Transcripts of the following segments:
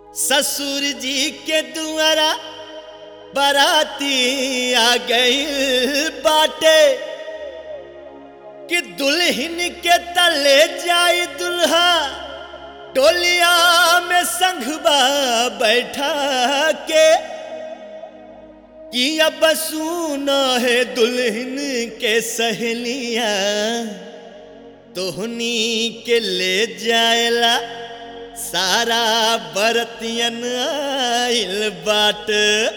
ससुर जी के दुआरा बराती आ गई बाटे कि दुल्हन के तले जाई दुल्हा टोलिया में संघबा बैठा के कि अब सुना है दुल्हन के सहेलिया तोहनी के ले जाएला सारा बरतियन आइल बाट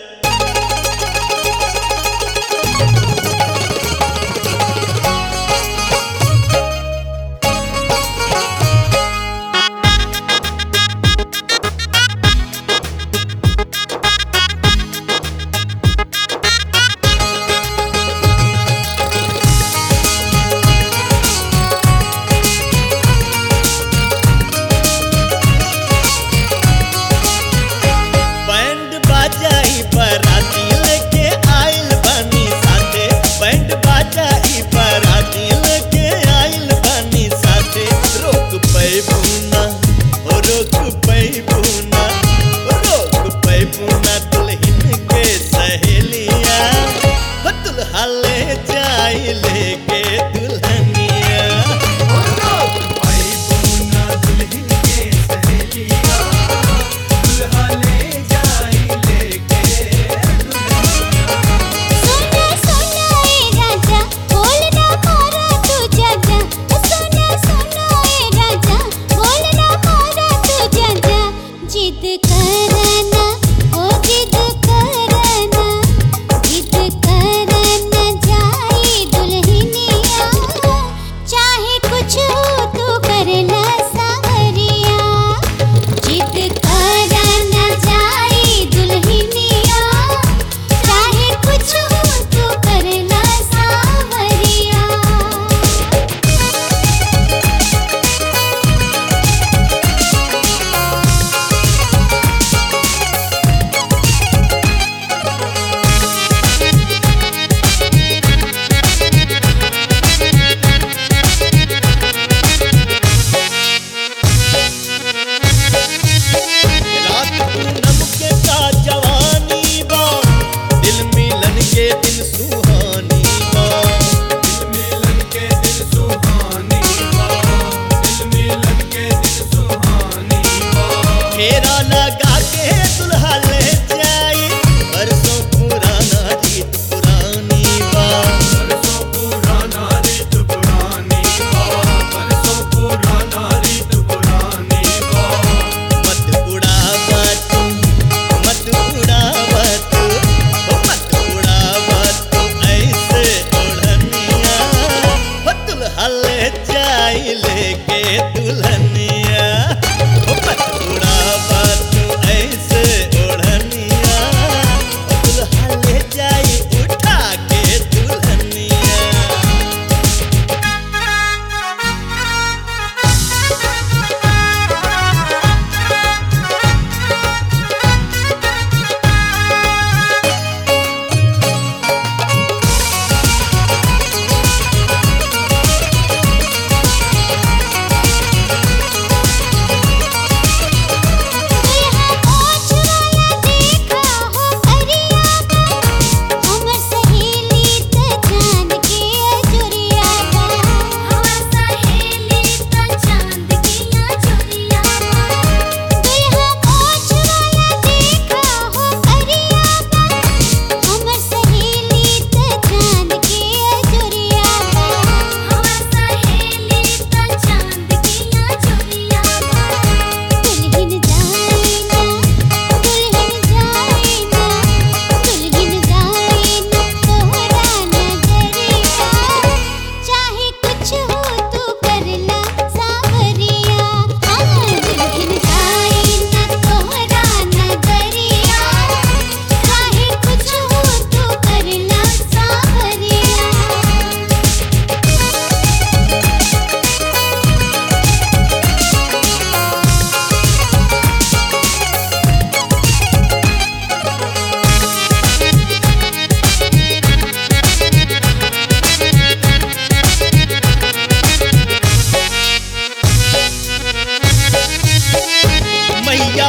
बैंड बाजाई बराती लेके आइल बानी साथे बैंड बाजाई बराती लेके आइल बानी साथे रोक पैबूना ओ रोक पैबूना ओ रोक पैबूना दुल्हन के सहेलिया हो दुल्हा ले जाई लेके दुल्हनिया ओ रोक पैबूना दुल्हन के सहेलिया दुल्हा ले जाई लेके सोना सोना ए राजा बोलना मारा तू जाजा सोना सोना ए राजा बोलना मारा तू जाजा जिद करना ओ जिद करना जिद करना जाई दुल्हनिया चाहे कुछ हो तू करना सावरिया जिद करना जाई दुल्हनिया चाहे कुछ हो तो करना सावरिया रात पूनम के का जवानी बा दिल मिलन के दिन सुहानी बा दिल मिलन के दिल सुहानी बा दिल मिलन के दिल सुहानी बा फेरा लगा के दुल्हा ले जाई बरसों पुराना रीत पुरानी बा बरसों पुराना रीत पुरानी बा बरसों पुराना रीत पुरानी बा मत उड़ावा तू मत उड़ावा तू ओ मत उड़ावा तू ऐसे ओढ़निया हो दुल्हा ले जाई लेके दुल्हनिया ओ मत उड़ावा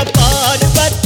पार्वती